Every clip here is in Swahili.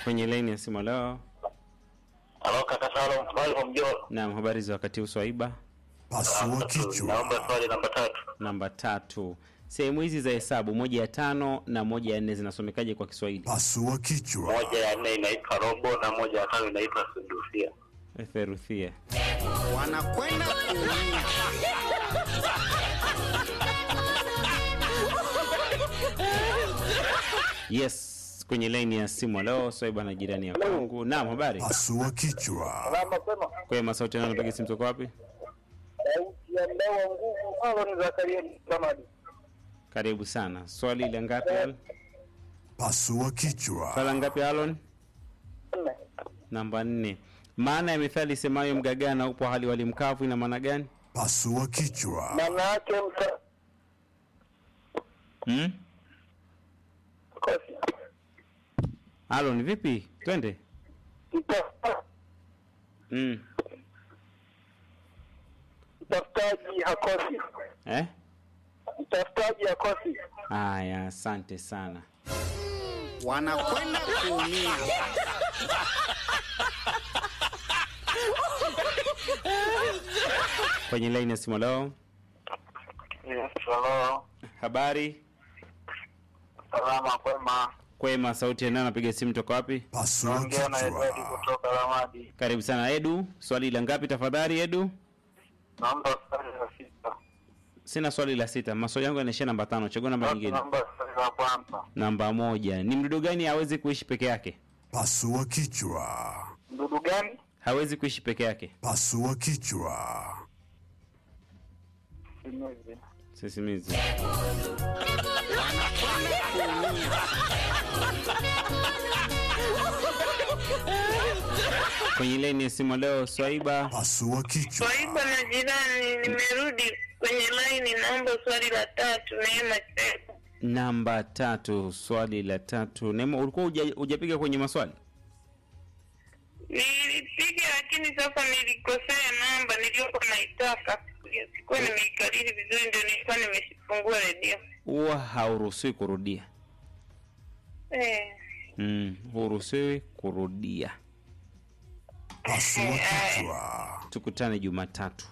kwenye laini ya simu leo. Halo kaka Salum, swali kwa mjoro. Naam, habari za wakati huu Swaiba? Pasua kichwa. Naomba swali namba tatu. Namba tatu. Sehemu hizi za hesabu moja ya tano na moja ya nne zinasomekaje kwa Kiswahili? Pasua kichwa. Moja ya nne inaitwa robo na moja ya tano inaitwa sudusia. Theruthia. wanakwenda kuumia. Yes, kwenye laini ya simu leo Swaiba na jirani ya kwangu. Naam, habari? Pasua kichwa. Salama sema. Kwema, sauti nani napiga simu toka wapi? Sauti ya mdawa nguvu Alon Zakaria Samadi. Karibu sana. Swali la ngapi Alon? Pasua kichwa. Swala ngapi Alon? Nne. Namba nne. Maana ya methali semayo mgagana upo hali wali mkavu ina maana gani? Pasua kichwa. Maana yake mta Hmm? kosi. Alon vipi? Twende. Mta Mm. mtafutaji hakosi. Eh? Mtafutaji hakosi. Haya, asante sana. wanakwenda kuumia. Kwenye laini ya simu leo. Yes, hello. Habari? Salama kwema. Kwema, sauti ya nani napiga simu toka wapi? Pasua Naongea na Edward kichwa. kutoka Ramadi. Karibu sana Edu. Swali la ngapi tafadhali Edu? Naomba swali la sita. Sina swali la sita. Maswali yangu yanaishia namba tano. Chagua namba nyingine. Naomba swali la kwanza. Namba moja. Ni mdudu gani hawezi kuishi peke yake? Pasua kichwa. Mdudu gani? Hawezi kuishi peke yake. Pasua kichwa. Simizi. Sisimizi. Kwenye laini ya simu leo Swaiba. Pasua kichwa. Swaiba na jirani, nimerudi kwenye laini, naomba swali la tatu. Neema Cheko. Namba tatu. Swali la tatu. Nemo, ulikuwa huja- hujapiga kwenye maswali? Nilipiga lakini sasa nilikosea namba niliyokuwa naitaka, sikuwa nimeikariri vizuri, ndio nilikuwa nimefungua redio. Huwa hauruhusiwi kurudia. Eh, Mm, huruhusiwi kurudia. Pasua kichwa. Tukutane Jumatatu.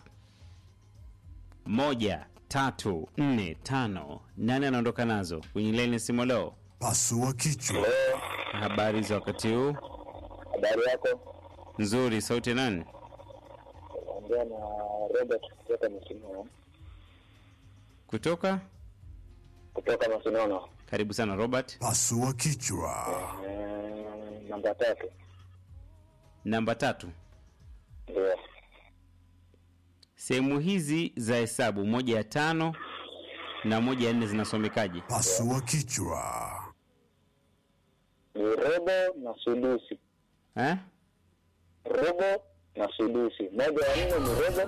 Moja, tatu, nne, tano. Nani anaondoka nazo kwenye laini ya simu leo? Pasua kichwa. Habari za wakati huu? Habari yako? Nzuri. Sauti ya nani? Naongea na Robert kutoka Masinono. Kutoka? Kutoka Masinono. Karibu sana Robert. Pasua kichwa. Eh, namba tatu. Namba tatu. Ndio. Sehemu hizi za hesabu moja ya tano na moja ya nne zinasomekaje? Pasua kichwa. Ni robo na sudusi. Eh? Robo na sudusi. Moja ya nne ni robo